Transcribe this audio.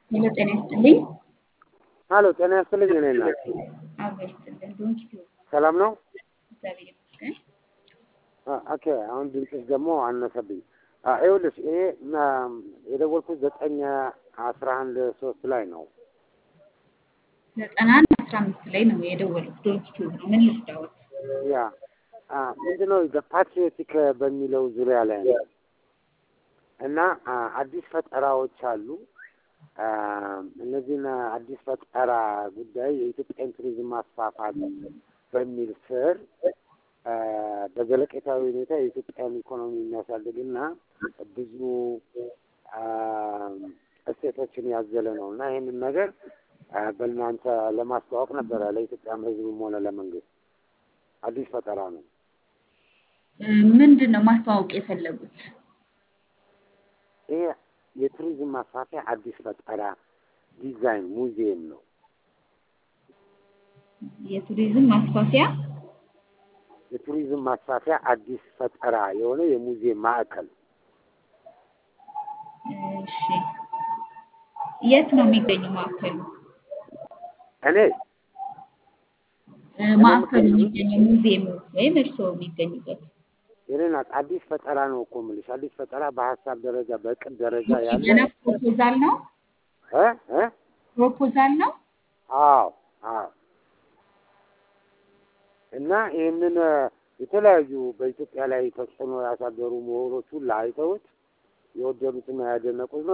ሄሎ ጤና ይስጥልኝ። ሀሎ ጤና ይስጥልኝ። እኔ እናት አብሮ ይስጥልን። ዶንኪ ቲዩብ ሰላም ነው? እግዚአብሔር ይመስገን። አ- ኦኬ አሁን ድምፅሽ ደግሞ አነሰብኝ። አ፣ ይኸውልሽ ይሄ ና- የደወልኩት ዘጠኝ አስራ አንድ ሶስት ላይ ነው። ዘጠና አንድ አስራ አምስት ላይ ነው የደወሉት። ዶንኪ ቲዩብ ነው። ምን ልርዳዎት? ያ አ፣ ምንድነው ፓትሪዮቲክ በሚለው ዙሪያ ላይ ነው እና አ፣ አዲስ ፈጠራዎች አሉ። አ፣ እነዚህን አዲስ ፈጠራ ጉዳይ የኢትዮጵያን ቱሪዝም ማስፋፋት በሚል ስር አ፣ በዘለቄታዊ ሁኔታ የኢትዮጵያን ኢኮኖሚ የሚያሳድግና ብዙ አ፣ እሴቶችን ያዘለ ነው እና ይህንን ነገር አ፣ በእናንተ ለማስተዋወቅ ነበረ ለኢትዮጵያም ሕዝብም ሆነ ለመንግስት አዲስ ፈጠራ ነው። እ፣ ምንድን ነው ማስተዋወቅ የፈለጉት? ይሄ የቱሪዝም ማስፋፊያ አዲስ ፈጠራ ዲዛይን ሙዚየም ነው። የቱሪዝም ማስፋፊያ የቱሪዝም ማስፋፊያ አዲስ ፈጠራ የሆነ የሙዚየም ማዕከል እሺ፣ የት ነው የሚገኘው ማዕከሉ? እኔ እ፣ ማዕከሉ የሚገኘው ሙዚየም ወይም እርስዎ የሚገኙበት የኔ ናት። አዲስ ፈጠራ ነው እኮ የምልሽ። አዲስ ፈጠራ በሀሳብ ደረጃ በእቅድ ደረጃ ያለ ገና ፕሮፖዛል ነው እ እ ፕሮፖዛል ነው። አዎ አዎ። እና ይህንን እ፣ የተለያዩ በኢትዮጵያ ላይ ተጽዕኖ ያሳደሩ ምሁሮች ሁሉ አይተውት የወደዱትና ያደነቁት ነው።